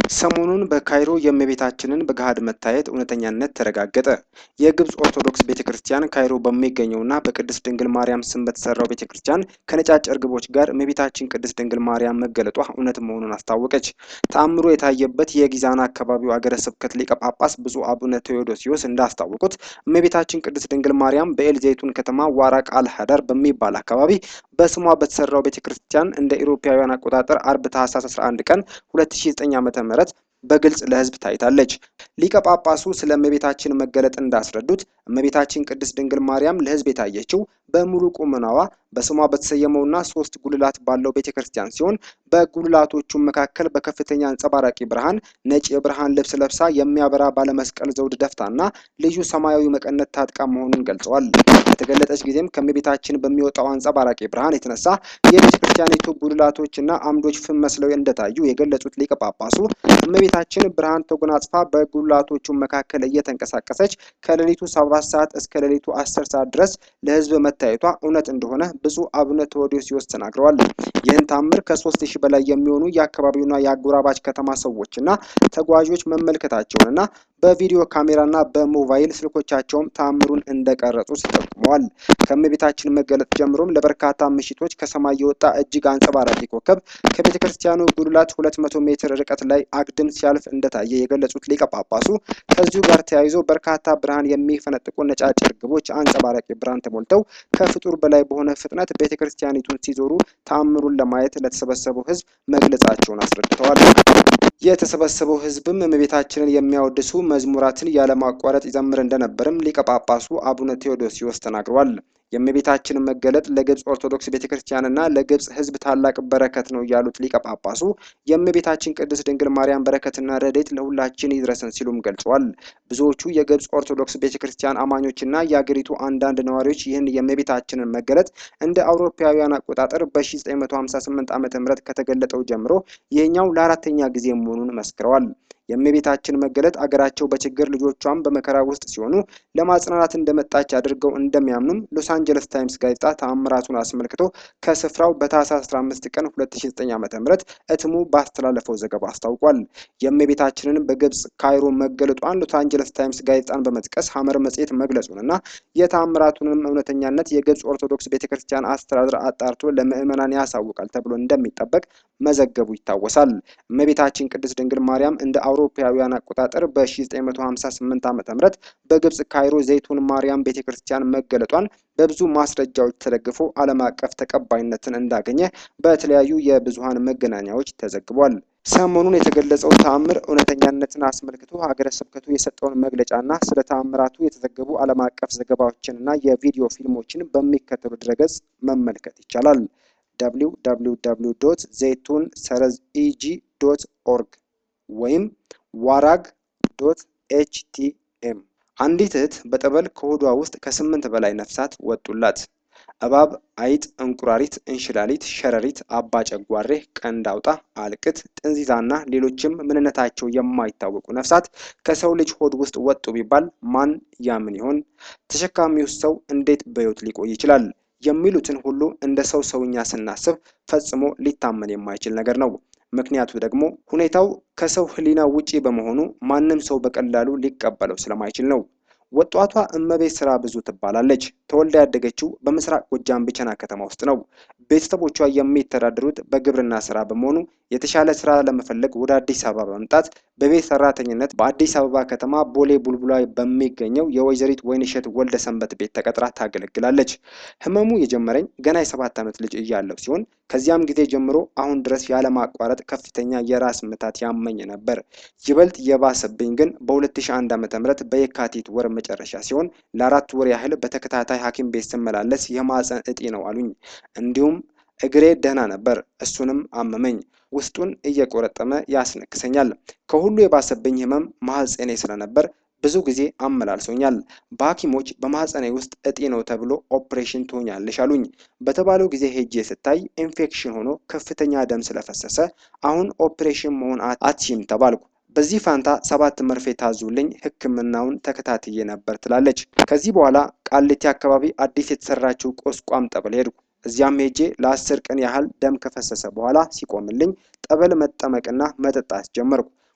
ሰሞኑን በካይሮ የእመቤታችንን በገሃድ መታየት እውነተኛነት ተረጋገጠ። የግብፅ ኦርቶዶክስ ቤተ ክርስቲያን ካይሮ በሚገኘውና በቅድስት ድንግል ማርያም ስም በተሰራው ቤተ ክርስቲያን ከነጫጭ እርግቦች ጋር እመቤታችን ቅድስት ድንግል ማርያም መገለጧ እውነት መሆኑን አስታወቀች። ተአምሮ የታየበት የጊዛና አካባቢው አገረ ስብከት ሊቀ ጳጳስ ብፁዕ አቡነ ቴዎዶሲዮስ እንዳስታወቁት እመቤታችን ቅድስት ድንግል ማርያም በኤልዘይቱን ከተማ ዋራቅ አልሀዳር በሚባል አካባቢ በስሟ በተሰራው ቤተ ክርስቲያን እንደ ኢሮፓውያን አቆጣጠር አርብ ታህሳስ 11 ቀን 2009 ዓ.ም በግልጽ ለሕዝብ ታይታለች። ሊቀ ጳጳሱ ስለ እመቤታችን መገለጥ እንዳስረዱት እመቤታችን ቅድስት ድንግል ማርያም ለሕዝብ የታየችው በሙሉ ቁመናዋ በስሟ በተሰየመውና ሶስት ጉልላት ባለው ቤተ ክርስቲያን ሲሆን በጉልላቶቹ መካከል በከፍተኛ አንጸባራቂ ብርሃን ነጭ የብርሃን ልብስ ለብሳ የሚያበራ ባለመስቀል ዘውድ ደፍታና ልዩ ሰማያዊ መቀነት ታጥቃ መሆኑን ገልጸዋል። በተገለጠች ጊዜም ከእመቤታችን በሚወጣው አንጸባራቂ ብርሃን የተነሳ የቤተ ክርስቲያኒቱ ጉልላቶችና አምዶች ፍም መስለው እንደታዩ የገለጹት ሊቀ ጳጳሱ እመቤታችን ብርሃን ተጎናጽፋ በጉልላቶቹ መካከል እየተንቀሳቀሰች ከሌሊቱ ሰባት ሰዓት እስከ ሌሊቱ አስር ሰዓት ድረስ ለሕዝብ መታየቷ እውነት እንደሆነ ብፁዕ አቡነ ቴዎዶሲዮስ ተናግረዋል። ይህን ታምር ከሶስት ሺህ በላይ የሚሆኑ የአካባቢውና የአጎራባች ከተማ ሰዎችና ተጓዦች መመልከታቸውንና በቪዲዮ ካሜራና በሞባይል ስልኮቻቸውም ታምሩን እንደቀረጹ ጠቁመዋል። ከእመቤታችን መገለጥ ጀምሮም ለበርካታ ምሽቶች ከሰማይ የወጣ እጅግ አንጸባራቂ ኮከብ ከቤተ ክርስቲያኑ ጉልላት 200 ሜትር ርቀት ላይ አግድም ሲያልፍ እንደታየ የገለጹት ሊቀ ጳጳሱ ከዚሁ ጋር ተያይዞ በርካታ ብርሃን የሚፈነጥቁ ነጫጭ እርግቦች አንጸባራቂ ብርሃን ተሞልተው ከፍጡር በላይ በሆነ ፍጥነት ቤተ ክርስቲያኒቱን ሲዞሩ ተአምሩን ለማየት ለተሰበሰበው ሕዝብ መግለጻቸውን አስረድተዋል። የተሰበሰበው ሕዝብም እመቤታችንን የሚያወድሱ መዝሙራትን ያለማቋረጥ ይዘምር እንደነበርም ሊቀ ጳጳሱ አቡነ ቴዎዶሲዮስ ተናግረዋል። የእመቤታችንን መገለጥ ለግብፅ ኦርቶዶክስ ቤተ ክርስቲያንና ለግብፅ ሕዝብ ታላቅ በረከት ነው ያሉት ሊቀ ጳጳሱ የእመቤታችን ቅድስት ድንግል ማርያም በረከትና ረድኤት ለሁላችን ይድረሰን ሲሉም ገልጸዋል። ብዙዎቹ የግብፅ ኦርቶዶክስ ቤተ ክርስቲያን አማኞችና የአገሪቱ አንዳንድ ነዋሪዎች ይህን የእመቤታችንን መገለጥ እንደ አውሮፓውያን አቆጣጠር በ1958 ዓ ም ከተገለጠው ጀምሮ ይህኛው ለአራተኛ ጊዜ መሆኑን መስክረዋል። የእመቤታችን መገለጥ አገራቸው በችግር ልጆቿን በመከራ ውስጥ ሲሆኑ ለማጽናናት እንደመጣች አድርገው እንደሚያምኑም ሎስ አንጀለስ ታይምስ ጋዜጣ ተአምራቱን አስመልክቶ ከስፍራው በታህሳስ 15 ቀን 2009 ዓ.ም እትሙ ባስተላለፈው ዘገባ አስታውቋል። የእመቤታችንን በግብፅ ካይሮ መገለጧን ሎስ አንጀለስ ታይምስ ጋዜጣን በመጥቀስ ሐመር መጽሔት መግለጹንና የተአምራቱንም እውነተኛነት የግብፅ ኦርቶዶክስ ቤተክርስቲያን አስተዳደር አጣርቶ ለምዕመናን ያሳውቃል ተብሎ እንደሚጠበቅ መዘገቡ ይታወሳል። እመቤታችን ቅድስት ድንግል ማርያም እንደ አውሮፓውያን አቆጣጠር በ1958 ዓ.ም በግብፅ ካይሮ ዘይቱን ማርያም ቤተክርስቲያን መገለጧን በብዙ ማስረጃዎች ተደግፎ ዓለም አቀፍ ተቀባይነትን እንዳገኘ በተለያዩ የብዙሃን መገናኛዎች ተዘግቧል። ሰሞኑን የተገለጸው ተአምር እውነተኛነትን አስመልክቶ ሀገረ ስብከቱ የሰጠውን መግለጫና ስለ ተአምራቱ የተዘገቡ ዓለም አቀፍ ዘገባዎችንና የቪዲዮ ፊልሞችን በሚከተሉ ድረገጽ መመልከት ይቻላል። www ዘይቱን ሰረዝ ኢጂ ዶት ኦርግ ወይም ዋራግ ዶት ኤችቲኤም አንዲት እህት በጠበል ከሆዷ ውስጥ ከስምንት በላይ ነፍሳት ወጡላት። እባብ፣ አይጥ፣ እንቁራሪት፣ እንሽላሊት፣ ሸረሪት፣ አባ ጨጓሬ፣ ቀንድ አውጣ፣ አልቅት፣ ጥንዚዛና ሌሎችም ምንነታቸው የማይታወቁ ነፍሳት ከሰው ልጅ ሆድ ውስጥ ወጡ ቢባል ማን ያምን ይሆን? ተሸካሚው ሰው እንዴት በሕይወት ሊቆይ ይችላል? የሚሉትን ሁሉ እንደ ሰው ሰውኛ ስናስብ ፈጽሞ ሊታመን የማይችል ነገር ነው። ምክንያቱ ደግሞ ሁኔታው ከሰው ሕሊና ውጪ በመሆኑ ማንም ሰው በቀላሉ ሊቀበለው ስለማይችል ነው። ወጣቷ እመቤት ስራ ብዙ ትባላለች። ተወልዳ ያደገችው በምስራቅ ጎጃም ብቸና ከተማ ውስጥ ነው። ቤተሰቦቿ የሚተዳደሩት በግብርና ስራ በመሆኑ የተሻለ ስራ ለመፈለግ ወደ አዲስ አበባ በመምጣት በቤት ሰራተኝነት በአዲስ አበባ ከተማ ቦሌ ቡልቡላ በሚገኘው የወይዘሪት ወይንሸት ወልደ ሰንበት ቤት ተቀጥራ ታገለግላለች። ህመሙ የጀመረኝ ገና የሰባት ዓመት ልጅ እያለሁ ሲሆን ከዚያም ጊዜ ጀምሮ አሁን ድረስ ያለማቋረጥ ከፍተኛ የራስ ምታት ያመኝ ነበር። ይበልጥ የባሰብኝ ግን በ2001 ዓ.ም በየካቲት ወር መጨረሻ ሲሆን ለአራት ወር ያህል በተከታታይ ሐኪም ቤት ስመላለስ የማህፀን እጢ ነው አሉኝ። እንዲሁም እግሬ ደህና ነበር፣ እሱንም አመመኝ። ውስጡን እየቆረጠመ ያስነክሰኛል። ከሁሉ የባሰብኝ ህመም ማህፀኔ ስለነበር ብዙ ጊዜ አመላልሶኛል። በሐኪሞች በማህፀኔ ውስጥ እጢ ነው ተብሎ ኦፕሬሽን ትሆኛለሽ አሉኝ። በተባለው ጊዜ ሄጄ ስታይ ኢንፌክሽን ሆኖ ከፍተኛ ደም ስለፈሰሰ አሁን ኦፕሬሽን መሆን አትችም ተባልኩ። በዚህ ፋንታ ሰባት መርፌ ታዙልኝ ሕክምናውን ተከታትዬ ነበር ትላለች። ከዚህ በኋላ ቃሊቲ አካባቢ አዲስ የተሰራችው ቁስቋም ጠበል ሄድኩ። እዚያም ሄጄ ለአስር ቀን ያህል ደም ከፈሰሰ በኋላ ሲቆምልኝ ጠበል መጠመቅና መጠጣት ጀመርኩ።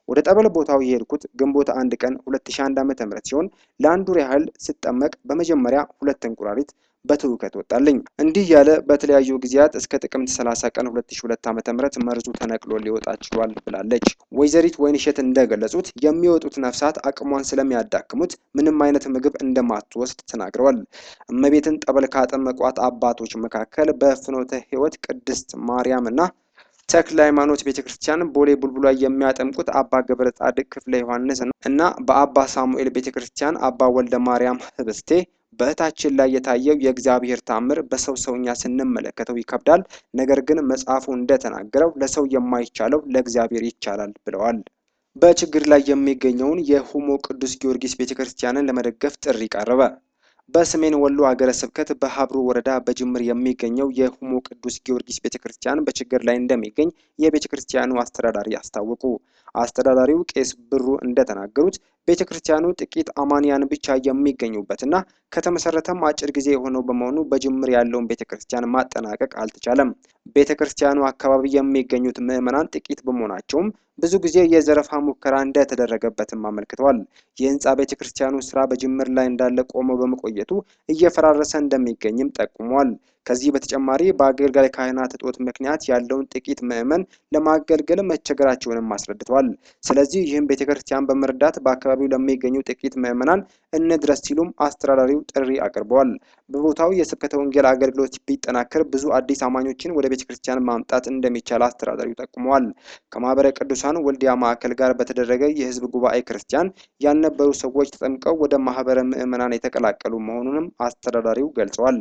ወደ ጠበል ቦታው የሄድኩት ግንቦት አንድ ቀን 2001 ዓ.ም ሲሆን ለአንድ ወር ያህል ስጠመቅ በመጀመሪያ ሁለት እንቁራሪት በትውከት ወጣልኝ። እንዲህ ያለ በተለያዩ ጊዜያት እስከ ጥቅምት 30 ቀን 2002 ዓ.ም መርዙ ተነቅሎ ሊወጣ ችሏል ብላለች። ወይዘሪት ወይንሸት እንደገለጹት የሚወጡት ነፍሳት አቅሟን ስለሚያዳክሙት ምንም አይነት ምግብ እንደማትወስድ ተናግረዋል። እመቤትን ጠበል ካጠመቋት አባቶች መካከል በፍኖተ ሕይወት ቅድስት ማርያም እና ተክለ ሃይማኖት ቤተክርስቲያን ቦሌ ቡልቡላ የሚያጠምቁት አባ ገብረ ጻድቅ ክፍለ ዮሐንስ እና በአባ ሳሙኤል ቤተክርስቲያን አባ ወልደ ማርያም ህብስቴ በእህታችን ላይ የታየው የእግዚአብሔር ታምር በሰው ሰውኛ ስንመለከተው ይከብዳል። ነገር ግን መጽሐፉ እንደተናገረው ለሰው የማይቻለው ለእግዚአብሔር ይቻላል ብለዋል። በችግር ላይ የሚገኘውን የሁሞ ቅዱስ ጊዮርጊስ ቤተክርስቲያንን ለመደገፍ ጥሪ ቀረበ። በሰሜን ወሎ ሀገረ ስብከት በሀብሩ ወረዳ በጅምር የሚገኘው የሁሞ ቅዱስ ጊዮርጊስ ቤተክርስቲያን በችግር ላይ እንደሚገኝ የቤተክርስቲያኑ አስተዳዳሪ አስታወቁ። አስተዳዳሪው ቄስ ብሩ እንደተናገሩት ቤተክርስቲያኑ ጥቂት አማንያን ብቻ የሚገኙበትና ከተመሰረተም አጭር ጊዜ የሆነው በመሆኑ በጅምር ያለውን ቤተክርስቲያን ማጠናቀቅ አልተቻለም። ቤተክርስቲያኑ አካባቢ የሚገኙት ምዕመናን ጥቂት በመሆናቸውም ብዙ ጊዜ የዘረፋ ሙከራ እንደተደረገበትም አመልክተዋል። የህንፃ ቤተክርስቲያኑ ስራ በጅምር ላይ እንዳለ ቆሞ በመቆየቱ እየፈራረሰ እንደሚገኝም ጠቁመዋል። ከዚህ በተጨማሪ በአገልጋይ ካህናት እጦት ምክንያት ያለውን ጥቂት ምዕመን ለማገልገል መቸገራቸውንም አስረድተዋል። ስለዚህ ይህም ቤተክርስቲያን በመርዳት በአካባቢው ለሚገኙ ጥቂት ምዕመናን እንድረስ ሲሉም አስተዳዳሪው ጥሪ አቅርበዋል። በቦታው የስብከተ ወንጌል አገልግሎት ቢጠናከር ብዙ አዲስ አማኞችን ወደ ቤተክርስቲያን ማምጣት እንደሚቻል አስተዳዳሪው ጠቁመዋል። ከማህበረ ቅዱሳን ወልዲያ ማዕከል ጋር በተደረገ የህዝብ ጉባኤ ክርስቲያን ያልነበሩ ሰዎች ተጠምቀው ወደ ማህበረ ምዕመናን የተቀላቀሉ መሆኑንም አስተዳዳሪው ገልጸዋል።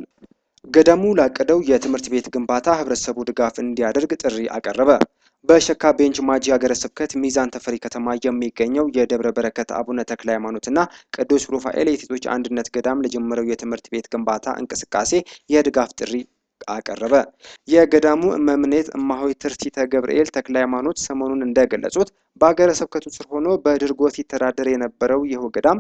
ገዳሙ ላቀደው የትምህርት ቤት ግንባታ ህብረተሰቡ ድጋፍ እንዲያደርግ ጥሪ አቀረበ። በሸካ ቤንች ማጂ ሀገረ ስብከት ሚዛን ተፈሪ ከተማ የሚገኘው የደብረ በረከት አቡነ ተክለ ሃይማኖትና ቅዱስ ሩፋኤል የሴቶች አንድነት ገዳም ለጀመረው የትምህርት ቤት ግንባታ እንቅስቃሴ የድጋፍ ጥሪ አቀረበ። የገዳሙ እመምኔት እማሆይ ትርሲተ ገብርኤል ተክለ ሃይማኖት ሰሞኑን እንደገለጹት በሀገረ ስብከቱ ስር ሆኖ በድርጎት ሲተዳደር የነበረው ይኸው ገዳም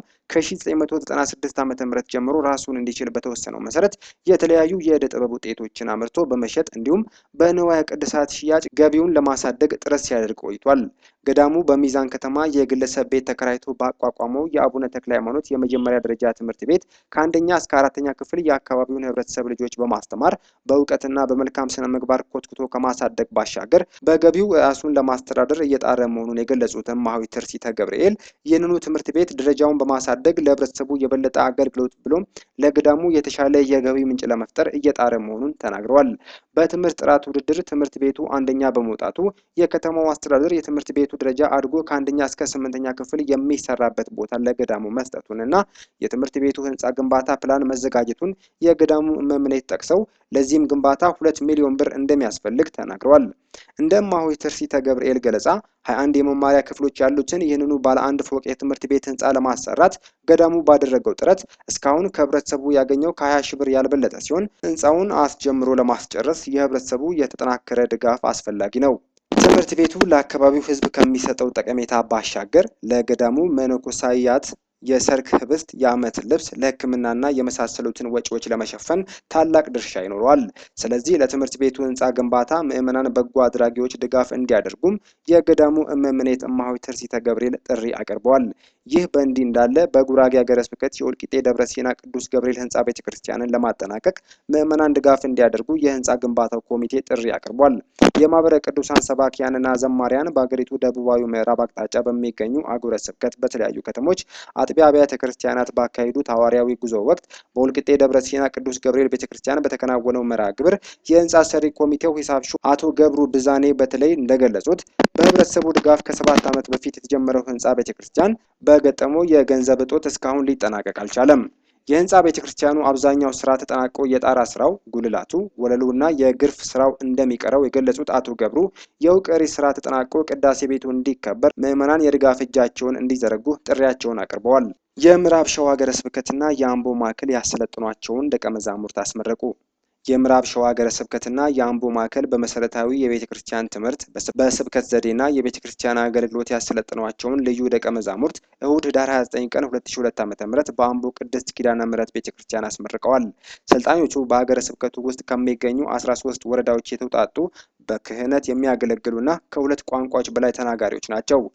ከ1996 ዓ ም ጀምሮ ራሱን እንዲችል በተወሰነው መሰረት የተለያዩ የእደ ጥበብ ውጤቶችን አምርቶ በመሸጥ እንዲሁም በንዋየ ቅድሳት ሽያጭ ገቢውን ለማሳደግ ጥረት ሲያደርግ ቆይቷል። ገዳሙ በሚዛን ከተማ የግለሰብ ቤት ተከራይቶ ባቋቋመው የአቡነ ተክለ ሃይማኖት የመጀመሪያ ደረጃ ትምህርት ቤት ከአንደኛ እስከ አራተኛ ክፍል የአካባቢውን ህብረተሰብ ልጆች በማስተማር በእውቀትና በመልካም ስነ ምግባር ኮትኩቶ ከማሳደግ ባሻገር በገቢው ራሱን ለማስተዳደር እየጣረ መሆኑን የገለጹት እማሆይ ትርሲተ ገብርኤል ይህንኑ ትምህርት ቤት ደረጃውን በማሳደግ ለህብረተሰቡ የበለጠ አገልግሎት ብሎም ለገዳሙ የተሻለ የገቢ ምንጭ ለመፍጠር እየጣረ መሆኑን ተናግረዋል። በትምህርት ጥራት ውድድር ትምህርት ቤቱ አንደኛ በመውጣቱ የከተማው አስተዳደር የትምህርት ቤቱ ደረጃ አድጎ ከአንደኛ እስከ ስምንተኛ ክፍል የሚሰራበት ቦታ ለገዳሙ መስጠቱን እና የትምህርት ቤቱ ህንፃ ግንባታ ፕላን መዘጋጀቱን የገዳሙ እመምኔት ጠቅሰው ለዚህም ግንባታ ሁለት ሚሊዮን ብር እንደሚያስፈልግ ተናግረዋል። እንደ እማሆይ ትርሲተ ገብርኤል ገለጻ 21 የመማሪያ ክፍሎች ያሉትን ይህንኑ ባለ አንድ ፎቅ የትምህርት ቤት ህንፃ ለማሰራት ገዳሙ ባደረገው ጥረት እስካሁን ከህብረተሰቡ ያገኘው ከ20 ሺህ ብር ያልበለጠ ሲሆን ህንፃውን አስጀምሮ ለማስጨረስ የህብረተሰቡ የተጠናከረ ድጋፍ አስፈላጊ ነው። ትምህርት ቤቱ ለአካባቢው ህዝብ ከሚሰጠው ጠቀሜታ ባሻገር ለገዳሙ መነኮሳያት የሰርክ ህብስት፣ የዓመት ልብስ፣ ለሕክምናና የመሳሰሉትን ወጪዎች ለመሸፈን ታላቅ ድርሻ ይኖረዋል። ስለዚህ ለትምህርት ቤቱ ህንፃ ግንባታ ምዕመናን በጎ አድራጊዎች ድጋፍ እንዲያደርጉም የገዳሙ እመምኔት እማሆይ ትርሲተ ገብርኤል ጥሪ አቅርበዋል። ይህ በእንዲህ እንዳለ በጉራጌ ሀገረ ስብከት የወልቂጤ ደብረ ሲና ቅዱስ ገብርኤል ህንፃ ቤተ ክርስቲያንን ለማጠናቀቅ ምዕመናን ድጋፍ እንዲያደርጉ የህንፃ ግንባታው ኮሚቴ ጥሪ አቅርቧል። የማህበረ ቅዱሳን ሰባኪያንና ዘማሪያን በሀገሪቱ ደቡባዊ ምዕራብ አቅጣጫ በሚገኙ አህጉረ ስብከት በተለያዩ ከተሞች አጥቢያ አብያተ ክርስቲያናት ባካሄዱት ሐዋርያዊ ጉዞ ወቅት በወልቂጤ ደብረ ሲና ቅዱስ ገብርኤል ቤተ ክርስቲያን በተከናወነው መርሃ ግብር የህንፃ ሰሪ ኮሚቴው ሂሳብ ሹም አቶ ገብሩ ብዛኔ በተለይ እንደገለጹት በህብረተሰቡ ድጋፍ ከሰባት ዓመት በፊት የተጀመረው ህንፃ ቤተ ክርስቲያን በገጠመው የገንዘብ እጦት እስካሁን ሊጠናቀቅ አልቻለም። የህንፃ ቤተ ክርስቲያኑ አብዛኛው ስራ ተጠናቆ የጣራ ስራው፣ ጉልላቱ፣ ወለሉ እና የግርፍ ስራው እንደሚቀረው የገለጹት አቶ ገብሩ የውቀሪ ስራ ተጠናቆ ቅዳሴ ቤቱ እንዲከበር ምዕመናን የድጋፍ እጃቸውን እንዲዘረጉ ጥሪያቸውን አቅርበዋል። የምዕራብ ሸዋ ሀገረ ስብከትና የአምቦ ማዕከል ያሰለጥኗቸውን ደቀ መዛሙርት አስመረቁ። የምዕራብ ሸዋ ሀገረ ስብከትና የአምቦ ማዕከል በመሰረታዊ የቤተ ክርስቲያን ትምህርት በስብከት ዘዴና የቤተ ክርስቲያን አገልግሎት ያሰለጥኗቸውን ልዩ ደቀ መዛሙርት እሁድ ህዳር 29 ቀን 2002 ዓ.ም በአምቦ ቅድስት ኪዳነ ምሕረት ቤተ ክርስቲያን አስመርቀዋል። ሰልጣኞቹ በሀገረ ስብከቱ ውስጥ ከሚገኙ 13 ወረዳዎች የተውጣጡ በክህነት የሚያገለግሉና ከሁለት ቋንቋዎች በላይ ተናጋሪዎች ናቸው።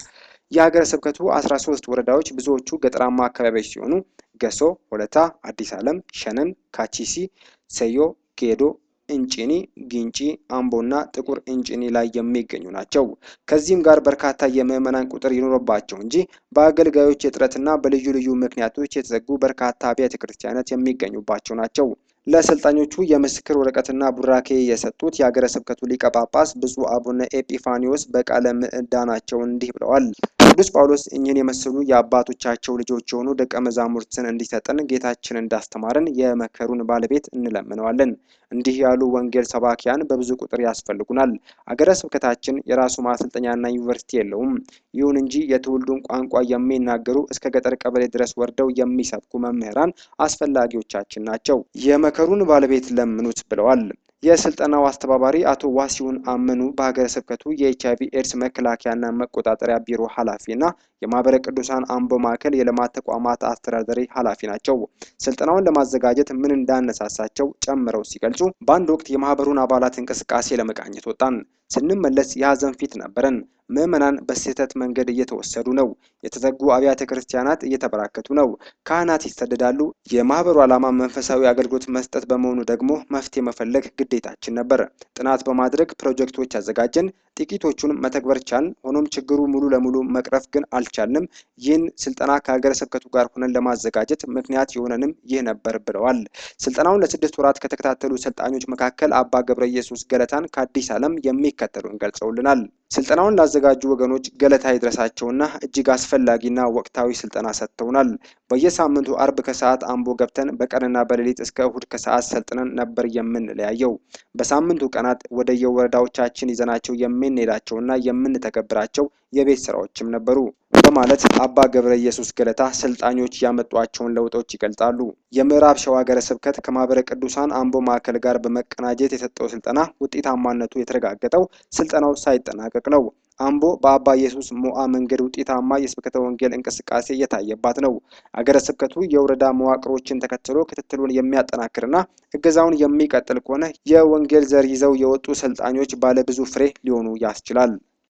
የሀገረ ስብከቱ 13 ወረዳዎች ብዙዎቹ ገጠራማ አካባቢዎች ሲሆኑ ገሶ፣ ሆለታ፣ አዲስ ዓለም፣ ሸነን፣ ካቺሲ፣ ሰዮ፣ ጌዶ እንጭኒ፣ ግንጪ፣ አምቦና ጥቁር እንጭኒ ላይ የሚገኙ ናቸው። ከዚህም ጋር በርካታ የምዕመናን ቁጥር ይኖርባቸው እንጂ በአገልጋዮች እጥረትና በልዩ ልዩ ምክንያቶች የተዘጉ በርካታ አብያተ ክርስቲያናት የሚገኙባቸው ናቸው። ለሰልጣኞቹ የምስክር ወረቀትና ቡራኬ የሰጡት የሀገረ ስብከቱ ሊቀ ጳጳስ ብፁዕ አቡነ ኤጲፋኒዎስ በቃለ ምዕዳናቸው እንዲህ ብለዋል። ቅዱስ ጳውሎስ እኚህን የመሰሉ የአባቶቻቸው ልጆች የሆኑ ደቀ መዛሙርትን እንዲሰጠን ጌታችን እንዳስተማረን የመከሩን ባለቤት እንለምነዋለን። እንዲህ ያሉ ወንጌል ሰባኪያን በብዙ ቁጥር ያስፈልጉናል። አገረ ስብከታችን የራሱ ማሰልጠኛና ዩኒቨርሲቲ የለውም። ይሁን እንጂ የትውልዱን ቋንቋ የሚናገሩ እስከ ገጠር ቀበሌ ድረስ ወርደው የሚሰብኩ መምህራን አስፈላጊዎቻችን ናቸው። የመከሩን ባለቤት ለምኑት ብለዋል። የስልጠናው አስተባባሪ አቶ ዋሲሁን አመኑ በሀገረ ስብከቱ የኤች አይቪ ኤድስ መከላከያና መቆጣጠሪያ ቢሮ ኃላፊና የማህበረ ቅዱሳን አምቦ ማዕከል የልማት ተቋማት አስተዳዳሪ ኃላፊ ናቸው። ስልጠናውን ለማዘጋጀት ምን እንዳነሳሳቸው ጨምረው ሲገልጹ በአንድ ወቅት የማህበሩን አባላት እንቅስቃሴ ለመቃኘት ወጣን። ስንመለስ የሀዘን ፊት ነበረን። ምዕመናን በስህተት መንገድ እየተወሰዱ ነው። የተዘጉ አብያተ ክርስቲያናት እየተበራከቱ ነው። ካህናት ይሰደዳሉ። የማህበሩ ዓላማ መንፈሳዊ አገልግሎት መስጠት በመሆኑ ደግሞ መፍትሄ መፈለግ ግዴታችን ነበር። ጥናት በማድረግ ፕሮጀክቶች አዘጋጀን። ጥቂቶቹን መተግበር ቻልን። ሆኖም ችግሩ ሙሉ ለሙሉ መቅረፍ ግን አልቻልንም። ይህን ስልጠና ከሀገረ ስብከቱ ጋር ሆነን ለማዘጋጀት ምክንያት የሆነንም ይህ ነበር ብለዋል። ስልጠናውን ለስድስት ወራት ከተከታተሉ ሰልጣኞች መካከል አባ ገብረ ኢየሱስ ገለታን ከአዲስ ዓለም የሚከተሉን ገልጸውልናል። ስልጠናውን ላዘጋጁ ወገኖች ገለታ ይድረሳቸውና እጅግ አስፈላጊና ወቅታዊ ስልጠና ሰጥተውናል። በየሳምንቱ አርብ ከሰዓት አምቦ ገብተን በቀንና በሌሊት እስከ እሁድ ከሰዓት ሰልጥነን ነበር የምንለያየው። በሳምንቱ ቀናት ወደ የወረዳዎቻችን ይዘናቸው የምንሄዳቸውና የምንተገብራቸው የቤት ስራዎችም ነበሩ በማለት አባ ገብረ ኢየሱስ ገለታ ሰልጣኞች ያመጧቸውን ለውጦች ይገልጻሉ። የምዕራብ ሸዋ ሀገረ ስብከት ከማህበረ ቅዱሳን አምቦ ማዕከል ጋር በመቀናጀት የሰጠው ስልጠና ውጤታማነቱ የተረጋገጠው ስልጠናው ሳይጠናቀቅ ነው። አምቦ በአባ ኢየሱስ ሞዓ መንገድ ውጤታማ የስብከተ ወንጌል እንቅስቃሴ እየታየባት ነው። አገረ ስብከቱ የወረዳ መዋቅሮችን ተከትሎ ክትትሉን የሚያጠናክርና እገዛውን የሚቀጥል ከሆነ የወንጌል ዘር ይዘው የወጡ ሰልጣኞች ባለ ብዙ ፍሬ ሊሆኑ ያስችላል።